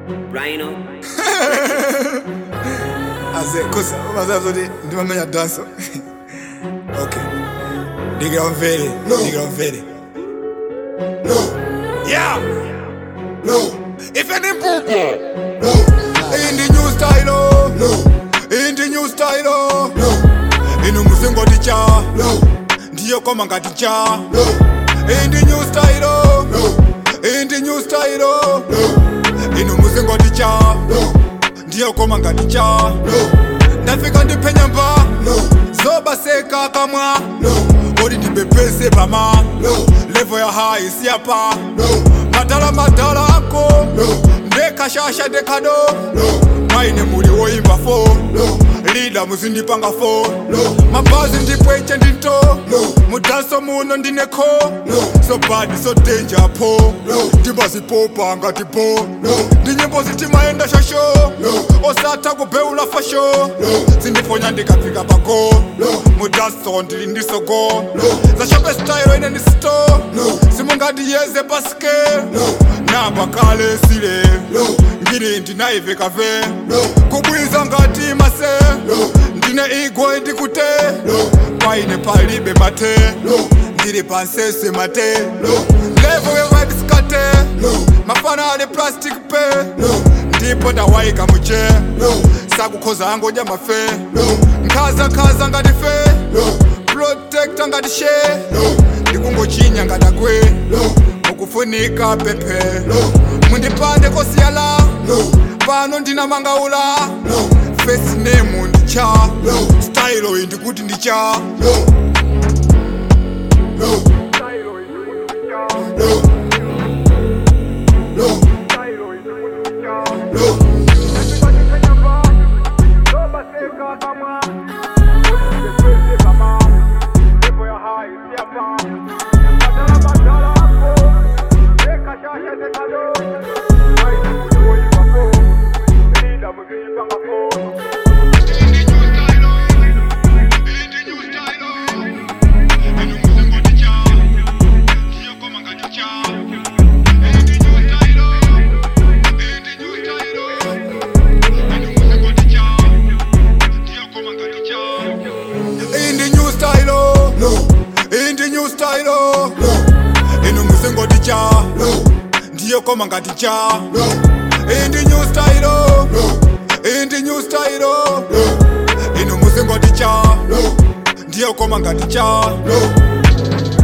Rhino. Aze kosa umazazi kuti ndimamenya danso okay ndikira umvere ndikira umvere yeah No, ife ni mpupo no, iyi ndi new style oh. no, iyi ndi new style oh. no, inu musingoti cha no, ndiyo koma ngati cha no, iyi ndi new style oh. no, iyi ndi new style oh. no, inu musingoti cha no, ndiyo koma ngati cha no, ndafika ndiphenya mba no, zobaseka kamwa no, odi ndibepese pama no, levo ya hayi siyapa no, madala madala ako no, ndekashasha ndekado no, maine muli woimba fo no, lida muzindipanga fo no, mabazi ndipweche ndinto No. mudanso muno ndineko No. so bad so danger po No. ndimbazipopa ngati po No. ndinyimbo zitimayenda shosho No. osatha kubeula fasho No. zindifonya ndikafika pako No. mudanso ndili ndisogo No. zashope style ine ndisto No. simungandiyeze paske No. namba kale sile No. ngini ndinaive kave No. kubwiza ngati mase No. ndine igwe ndikute No. paine palibe mate No. ndili pansese mate No. levo yewabisikate No. mafana ali plastic pe No. ndipo ndawayika muche No. sakukhoza angodya mafe No. nkhaza nkhaza ngati fe No. protecta ngati she No. ndikungochinya ngatakwe No. mukufunika pepe No. mundipande kosiyala No. pano ndina mangaula No. first name ndicha No. style iyi ndikuti ndicha No. No. No. No. No. iyi ndi new style oh. No. iyi ndi new style oh. No. inu musingoti cha No. ndiyo koma ngati cha No. iyi ndi new style oh. No. iyi ndi new style oh. No. inu musingoti cha No. ndiyo koma ngati cha No.